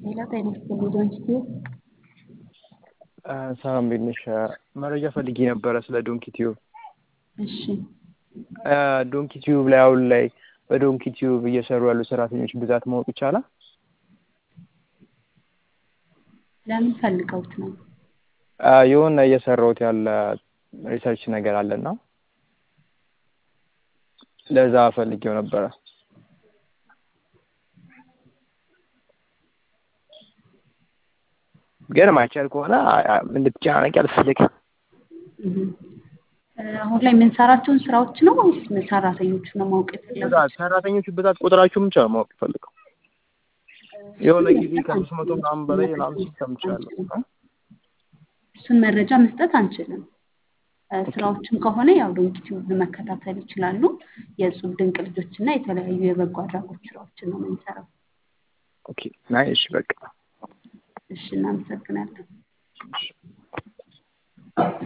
ሌላ ጤና ይስጥልኝ ዶንኪቲዩ ሰላም እንዴት ነሽ? መረጃ ፈልጌ ነበረ ስለ ዶንኪ ቲዩብ። እሺ ዶንኪ ቲዩብ ላይ አሁን ላይ በዶንኪ ቲዩብ እየሰሩ ያሉ ሰራተኞች ብዛት ማወቅ ይቻላል? ለምን ፈልገውት ነው? የሆነ እየሰራሁት ያለ ሪሰርች ነገር አለና ለዛ ፈልጌው ነበረ። ግን ማይቻል ከሆነ እንድትጨናነቂ አልፈልግም። አሁን ላይ የምንሰራቸውን ስራዎች ነው ወይስ ሰራተኞቹ ነው ማወቅ የፈለጉት? ብዛት ሰራተኞቹ ብዛት ቁጥራቸውን ብቻ ነው ማወቅ የፈለገው። የሆነ ጊዜ ከአምስት መቶ ምናምን በላይ ምናምን ሲል ሰምቻለሁ። እሱን መረጃ መስጠት አንችልም። ስራዎችን ከሆነ ያው ዶንኪቲዩብ መከታተል ይችላሉ። የእጹብ ድንቅ ልጆች እና የተለያዩ የበጎ አድራጎት ስራዎችን ነው የምንሰራው። ኦኬ ናይ እሺ በቃ እሺ እናመሰግናለን።